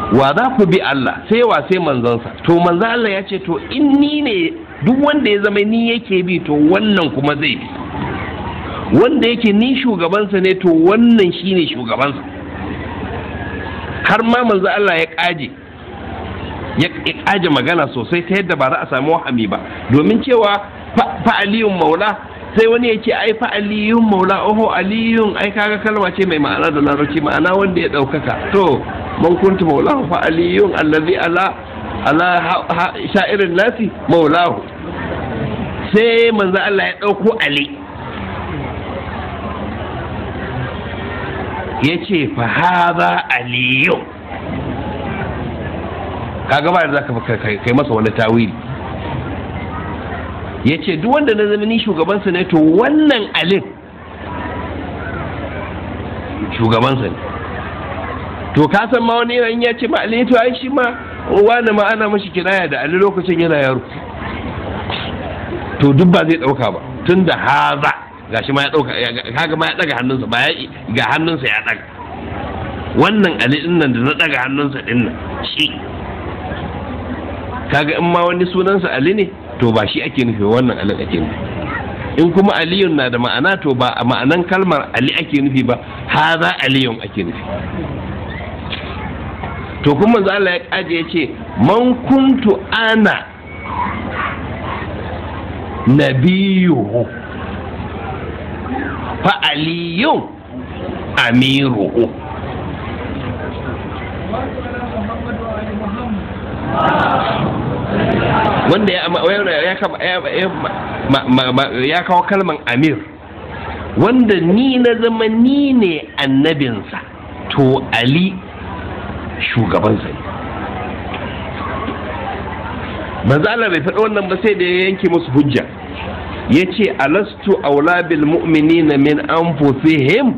wa za ku bi Allah sai wa sai manzonsa to manzon Allah ya ce to in ni ne duk wanda ya zama ni yake bi to wannan kuma zai bi wanda yake ni shugabansa ne to wannan shine shugabansa har ma manzo Allah ya kaje ya kaje magana sosai ta yadda ba za a samu wahami ba domin cewa fa aliyun maula sai wani ya ce ai fa aliyun maula oho aliyun ai kaga kalma ce mai ma'ana da larabci ma'ana wanda ya ɗaukaka to man kuntu maulahu fa aliyun allazi ala ala sha'irin nasi maulahu sai manzo Allah ya ɗauko ali ya ce fa haza aliyu kaga ba da zaka kai masa wani tawili ya ce duk wanda na zama ni shugabansa ne to wannan alin shugabansa ne to ka san ma wani yana ya ce ma ali to ai shi ma wani ma ana mashi kinaya da ali lokacin yana yaro to duk ba zai dauka ba tun da haza gashi ma ya dauka kaga ma ya daga hannunsa ba ya ga hannunsa ya daga wannan ali din nan da na daga hannunsa din nan shi kaga in ma wani sunansa ali ne to ba shi ake nufi wannan ali ake nufi in kuma aliyun na da ma'ana to ba a ma'anan kalmar ali ake nufi ba haza aliyun ake nufi to kuma manzo Allah ya kaje ya ce man kuntu ana nabiyuhu fa aliyun amiruhu wanda ya kawo kalman amir wanda ni na zama ni ne annabinsa to ali shugabansa ne manzo Allah bai faɗi wannan ba sai da ya yanke musu hujja ya ce alastu aula bil mu'minina min anfusihim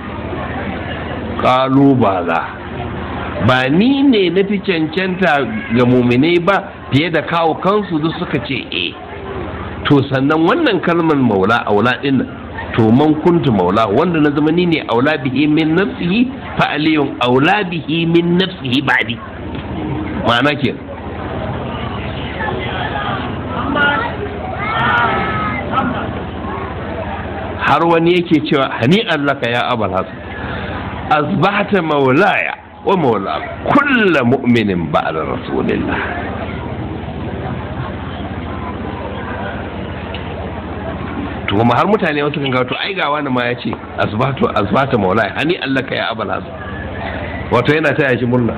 qalu bala ba ni ne na fi cancanta ga muminai ba fiye da kawo kansu duk suka ce e to sannan wannan kalmar maula aula din nan to man kuntu maula wanda na zama ni ne aula bihi min nafsihi fa aliyun aula bihi min nafsihi ba'di ma'ana ke har wani yake cewa hani allaka ya abal hasan asbahta maulaya wa maula kulla mu'minin ba'da rasulillah to kuma har mutane wasu kan to ai ga wani ma ya ce asbatu asbata maulaya hani allaka ya abal hasan wato yana taya shi murna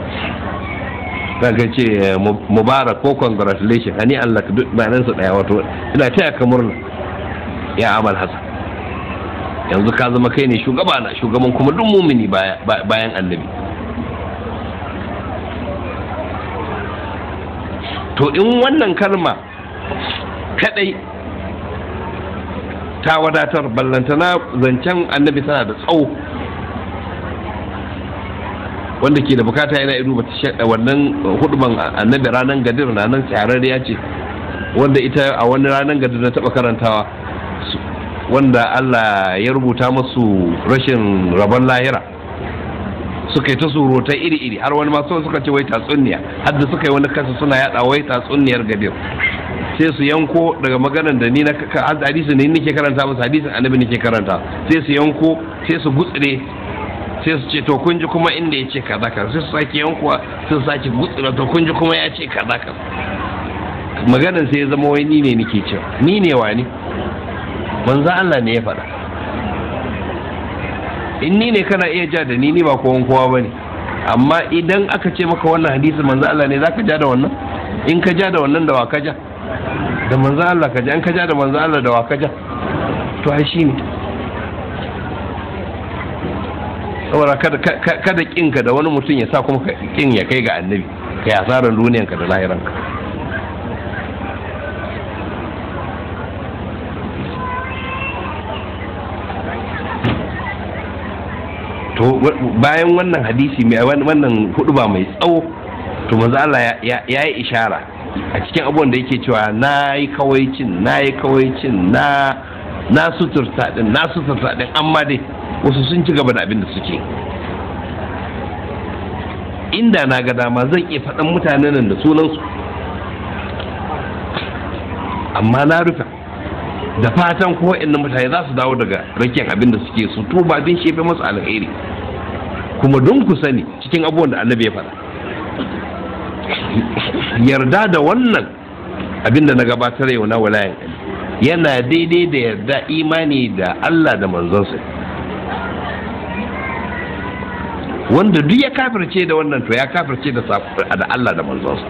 kaga ce mubarak ko congratulation hani allaka duk bayanan su daya wato ina taya ka murna ya abal hasan yanzu ka zama kai ne shugaba na shugaban kuma duk mumini bayan annabi to in wannan kalma kadai ta wadatar ballantana zancen annabi tana da tsawo wanda ke da bukata yana iru ba ta wannan huduban annabi ranar gadir na nan ya ce wanda ita a wani ranar gadir na taba karantawa wanda Allah ya rubuta masu rashin rabon lahira suka yi ta surutai iri-iri har wani masu suka ce wai tatsuniya har da suka yi wani kasa suna yada wai tatsuniyar gadir sai su yanko daga maganar da ni na hadisi ne nake karanta musu hadisin annabi nake karanta sai su yanko sai su gutsire sai su ce to kun ji kuma inda ya ce kaza kaza sai su sake yankuwa sai su sake gutsire to kun ji kuma ya ce kaza kaza maganar sai ya zama wai ni ne nake cewa ni ne wani manzo Allah ne ya faɗa in ni ne kana iya ja da ni ni ba kowan kowa bane amma idan aka ce maka wannan hadisi manzo Allah ne zaka ja da wannan in ka ja da wannan da wa ka ja da manzo Allah ka ja in ka ja da manzo Allah da wa ka ja to ai shine saboda kada kada kinka da wani mutum ya sa kuma kin ya kai ga annabi kai asaran duniyanka da lahiranka to bayan wannan hadisi mai wannan hudu ba mai tsawo to manzo Allah ya yi ishara a cikin abubuwan da yake cewa na yi kawaicin na yi kawaicin na na suturta din na suturta din amma dai wasu sun ci gaba da abin da suke inda na ga dama zan iya faɗan mutanen nan da sunansu amma na rufe da fatan ko inda mutane za su dawo daga rakin abin da suke su tuba din shefe masu alheri kuma don ku sani cikin abubuwan da annabi ya faɗa yarda da wannan abin da na gabatar yau na walayan yana daidai da yarda imani da Allah da manzonsa wanda duk ya kafirce da wannan to ya kafirce da da Allah da manzonsa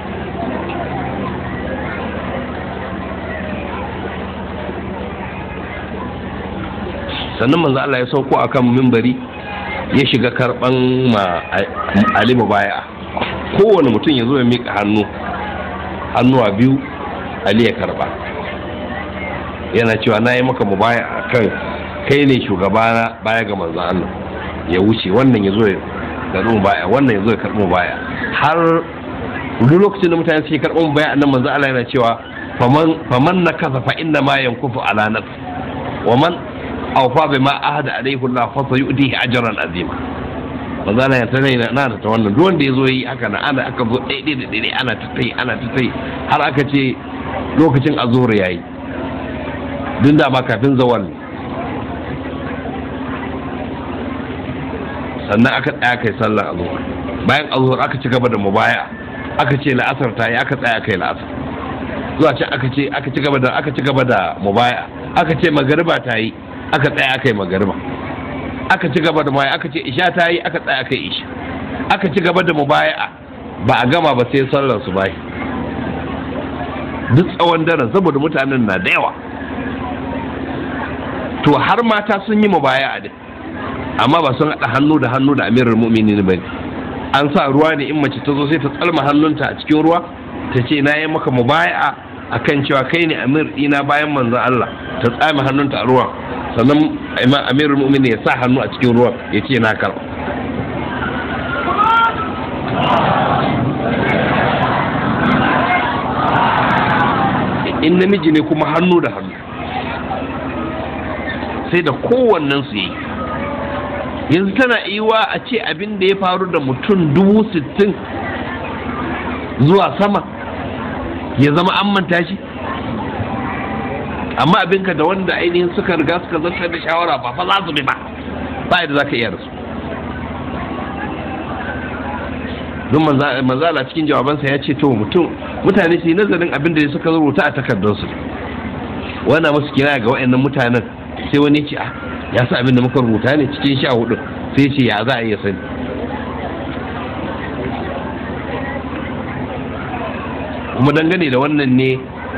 sannan manzo Allah ya sauko akan mimbari ya shiga karban ma Ali baya kowane mutum ya zo ya miƙa hannu hannuwa biyu Ali ya karba yana cewa na yi maka mubaya a kan kai ne shugabana baya ga manzo Allah ya wuce wannan ya zo ya karɓi baya wannan ya zo ya karɓi baya har duk lokacin da mutane suke karɓar baya annan manzo Allah yana cewa faman na kasa fa inna ma yankufu ala nafsi wa man awfa bima ahada alayhi Allah fa sayu'tihi ajran azima manzo Allah ya tana na na ta wannan duk wanda yazo yi haka na ana aka zo daidai da daidai ana ta tai ana ta tai har aka ce lokacin azhur yayi duk da ba kafin zawal sannan aka tsaya kai sallar azhur bayan azhur aka ci gaba da mubaya aka ce la'asar ta yi aka tsaya kai la'asar zuwa can aka ce aka ci gaba da aka ci gaba da mubaya aka ce magariba ta yi aka tsaya aka yi magariba aka ci gaba da mubaya aka ce isha ta yi aka tsaya aka yi isha aka ci gaba da mubaya ba a gama ba sai sallar su bai duk tsawon daren saboda mutanen na da yawa to har mata sun yi mubaya a din amma ba sun haɗa hannu da hannu da amirar mu'minin ba an sa ruwa ne in mace ta zo sai ta tsalma hannunta a cikin ruwa ta ce na yi maka mubaya'a akan cewa kai ne amir ɗina bayan manzon Allah ta tsame hannunta a ruwa sannan amirul mu'minin ya sa hannu a cikin ruwa ya ce na karɓa in namiji ne kuma hannu da hannu sai da kowannen su yi yanzu tana iwa a ce abin da ya faru da mutum dubu sittin zuwa sama ya zama an manta shi amma abinka da wanda ainihin suka riga suka zartar da shawara ba fa za su bi ba ba yadda za ka iya rasu don manzala cikin jawabansa ya ce to mutum mutane su yi nazarin abin da suka rubuta a takardarsu wana musu kira ga wa'annan mutanen sai wani ce a ya sa abin da muka rubuta ne cikin sha hudu sai ce ya za a iya sani kuma dangane da wannan ne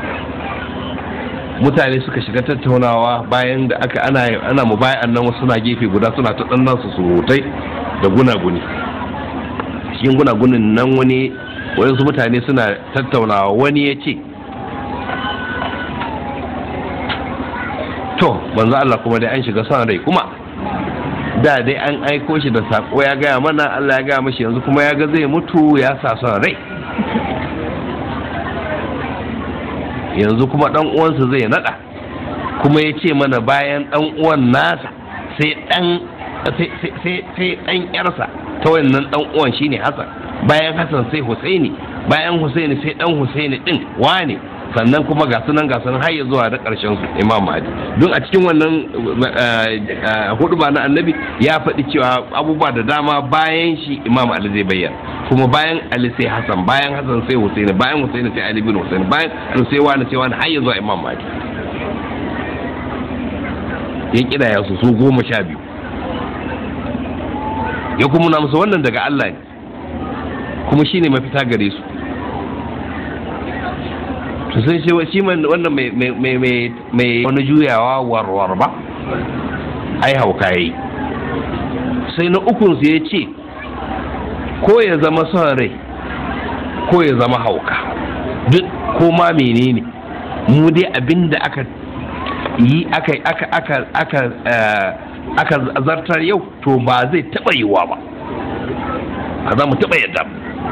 mutane suka shiga tattaunawa bayan da aka ana ana mu bayan nan wasu na gefe guda suna ta dan nasu surutai da gunaguni cikin gunagunin nan wani wayansu mutane suna tattaunawa wani ya ce to banza Allah kuma dai an shiga son rai kuma da dai an aiko shi da sako ya gaya mana Allah ya gaya mashi yanzu kuma ya ga zai mutu ya sa son rai yanzu kuma dan uwansa zai nada kuma ya ce mana bayan dan uwan nasa sai dan sai dan yarsa ta wannan dan uwan shine Hassan bayan Hassan sai Husaini bayan Husaini sai dan Husaini din wane sannan kuma ga sunan ga sunan har ya zuwa da ƙarshen su imam mahdi don a cikin wannan hudu ba na annabi ya faɗi cewa abubuwa da dama bayan shi imam ali zai bayyana kuma bayan ali sai hasan bayan hasan sai husaini bayan husaini sai ali bin husaini bayan ali sai wani sai wani har ya zuwa imam mahdi ya kidaya su su goma sha biyu ya kuma na musu wannan daga allah ne kuma shine mafita gare su to sai shi shi wannan mai wani juyawa warwar ba ai hauka yayi sai na ukun su ya ce ko ya zama son rai ko ya zama hauka duk ko ma menene mu dai abinda aka yi aka aka aka aka aka zartar yau to ba zai taba yiwa ba ba za mu taba yadda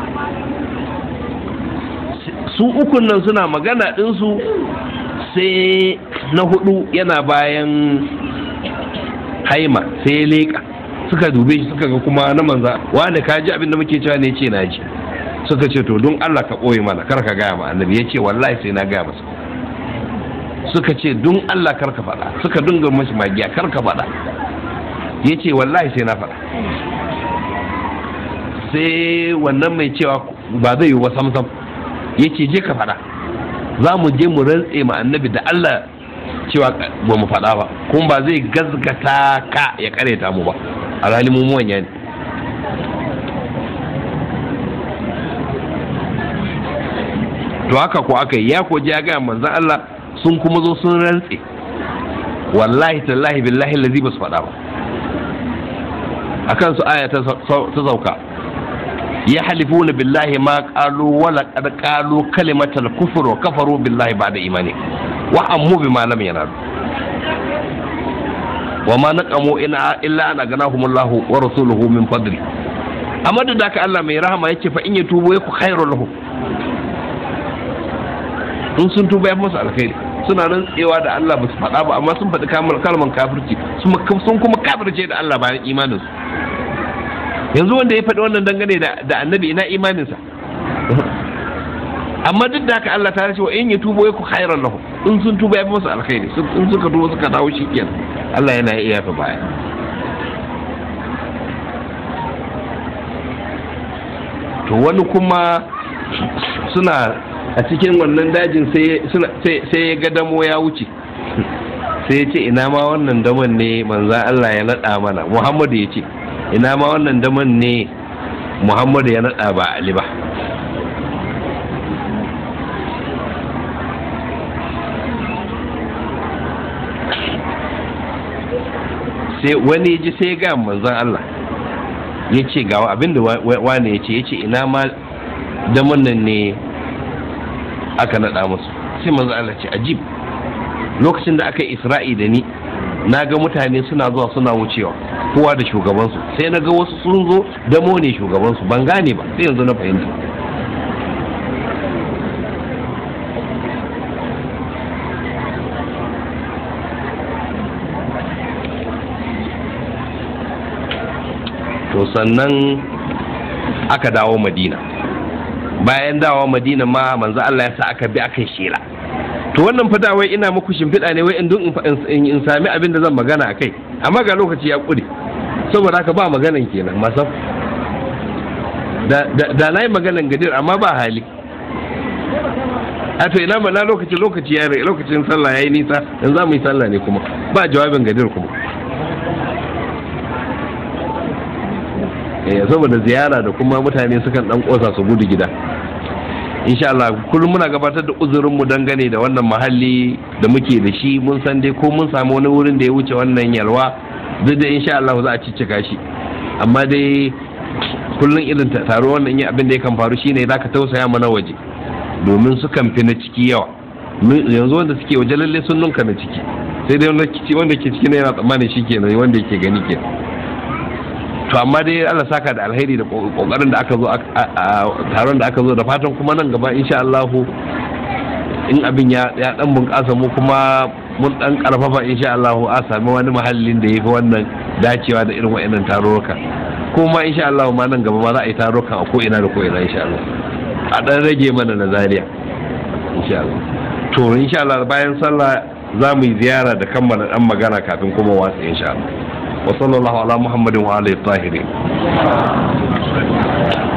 su ukun nan suna magana ɗinsu sai na hudu yana bayan haima sai ya leƙa suka dube shi suka ga kuma na manza wani ka ji abin da muke cewa ne ce na ji suka ce to don Allah ka ɓoye mana kar ka gaya ma annabi ya ce wallahi sai na gaya masa suka ce don Allah kar ka faɗa suka dinga mashi magiya kar ka faɗa ya ce wallahi sai na faɗa sai wannan mai cewa ba zai yi wa samsam ya ce je ka faɗa za mu je mu rantse ma annabi da Allah cewa ba mu faɗa ba kuma ba zai gazgata ka ya kareta mu ba alhali mu manya ne to haka ko aka yi ya ko ya ga manzon Allah sun kuma zo sun rantse wallahi tallahi billahi lazi ba su faɗa ba akan su aya ta sauka ya halifuna billahi ma qalu wala qad qalu kalimatal kufr wa kafaru billahi ba'da imani wa ammu bima lam yanalu wa ma naqamu ina illa an aganahumullahu wa rasuluhu min fadli amma da haka Allah mai rahama yake fa in yatubu yaku khairul lahum in sun tuba ya musu alkhairi suna nan tsewa da Allah ba su faɗa ba amma sun faɗi kalman kafirci sun kuma kafirce da Allah bayan imaninsu yanzu wanda ya faɗi wannan dangane da annabi ina imaninsa amma duk da haka Allah ta ce wa in ya tubo ya ku khairan lahu in sun tuba ya fi musu alkhairi in suka tuba suka dawo shi kenan Allah yana iya yafa baya to wani kuma suna a cikin wannan dajin sai ya ga damo ya wuce sai ya ce ina ma wannan damon ne manzan Allah ya naɗa mana Muhammadu ya ce ina ma wannan damon ne Muhammadu ya naɗa ba Ali ba sai wani ji sai ga manzan Allah ya ce gawa abinda wane ya ce ya ce ina ma damon nan ne aka naɗa musu sai manzan Allah ce ajib lokacin da aka yi isra'i da ni na ga mutane suna zuwa suna wucewa kowa da shugabansu sai na ga wasu sun zo damo ne shugabansu ban gane ba sai yanzu na fahimta to sannan aka dawo madina bayan dawo madina ma manzo Allah ya sa aka bi aka shela to wannan fada wai ina muku shimfiɗa ne wai in in sami abin da zan magana a kai amma ga lokaci ya ƙure saboda haka ba maganan kenan masaf da na yi maganan gadir amma ba hali a to ina na lokaci lokaci ya lokacin sallah ya yi nisa in za mu yi sallah ne kuma ba jawabin gadir kuma eh saboda ziyara da kuma mutane sukan dan kosa su gudu gida insha Allah kullum muna gabatar da uzurin mu dangane da wannan mahalli da muke da shi mun san dai ko mun samu wani wurin da ya wuce wannan yalwa duk da insha Allah za a ciccika shi amma dai kullum irin taro wannan yin abin da ya kan faru shine za ka tausaya mana waje domin su kan fi na ciki yawa yanzu wanda suke waje lalle sun nunka na ciki sai dai wanda ke ciki na yana tsammanin shi kenan wanda yake gani kenan to amma dai Allah saka da alheri da kokarin da aka zo a taron da aka zo da fatan kuma nan gaba insha Allah in abin ya ya dan bunƙasa mu kuma mun dan karfafa insha Allah a sami wani mahallin da yafi wannan dacewa da irin wa'annan tarurruka kuma insha Allah ma nan gaba ma za a yi tarurrukan a ko ina da ko ina insha Allah a dan rage mana na Zaria insha Allah to insha Allah bayan sallah za mu yi ziyara da kammala dan magana kafin kuma watsa insha Allah وصلى الله على محمد وعلى الطاهرين